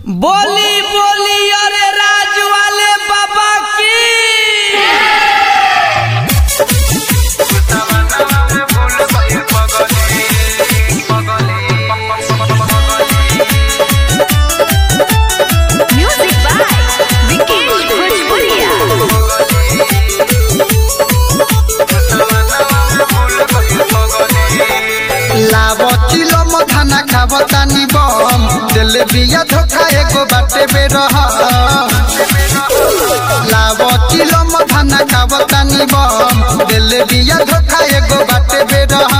बोली बोली अरे राज वाले बाबा की Music by Vikesh Bhojpuria. लाव चिलो मखाना खाव तानी बम दिल बिया धोखा एगो बाटे बेरह लाव चिलो मखाना खाव तानी बम दिल बिया धोखा एगो बाटे बेरह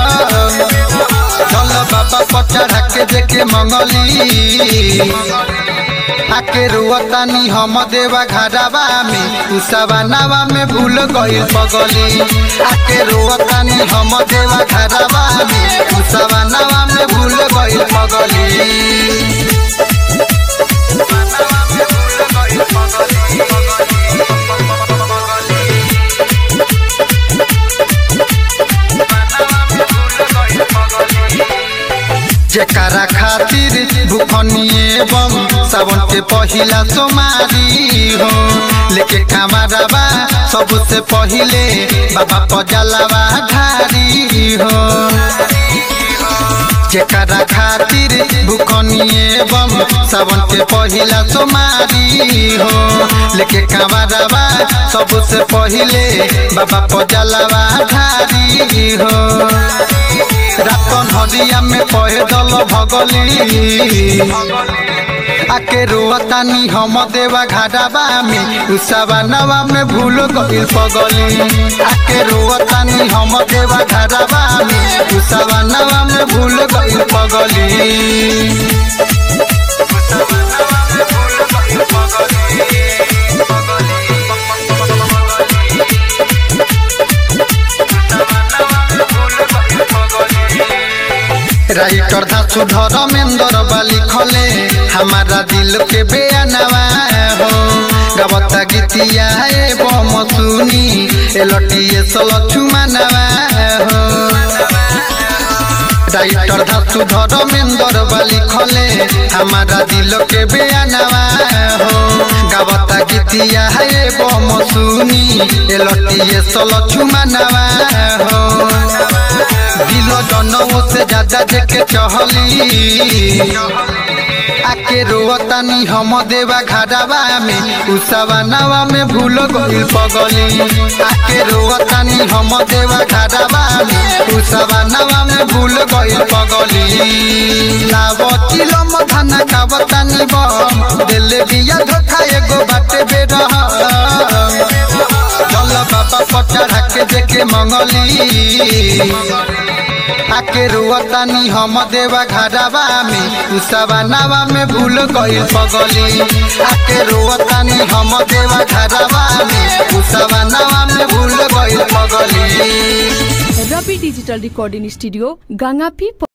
चल बाबा पचढ़ा के देखे मंगली आके रुअतानी हम देवा घरवा में उसावा नावा में भूल गइल पगली आके रुअतानी हम देवा घरवा में उसावा नावा में भूल गइल पगली जेकरा खातिर भूखनिए बम सावन के पहिला सोमारी हो लेके कामराबा सबसे पहिले बाबा पजलावा ढारी हो जेकरा खातिर भूखनिए बम सावन के पहिला सोमारी हो लेके कामराबा सबसे पहिले बाबा पजलावा ढारी हो रातन हरिया में पैदल भगली आके रुअतानी हम देवा घाटाबा में उसावा नवा में भूल गइल पगली आके रुअतानी हम देवा घाटाबा में उसावा नवा में भूल गइल पगली राइटर धासु धर्मेंद्र बाली खले हमारा दिल के बेअनवा हो गवता गीतिया एवं सुनी एलटिए सलछु मानवा हो राइटर धासु धर्मेंद्र बाली खले हमारा दिल के बेअनवा हो गवता गीतिया एवं सुनी एलटिए सलछु मानवा हो दिल जनऊ से ज्यादा देखे चहली आके रोवतानी हम देवा घाटावा में उसावा नावा में भूल गइल पगली आके रोवतानी हम देवा घाटावा में उसावा नावा में भूल गइल पगली लाव चिलम खाना खावतानी बम दिल बिया धोखा एगो बाटे बेरह चल बाबा पचढ़ा के देखे मंगली आके रुअतानी हम देवा घरवा में उसावा नावा में भूल गइल पगली आके रुअतानी हम देवा घरवा में उसावा नावा में भूल गइल पगली रवि डिजिटल रिकॉर्डिंग स्टूडियो गंगापी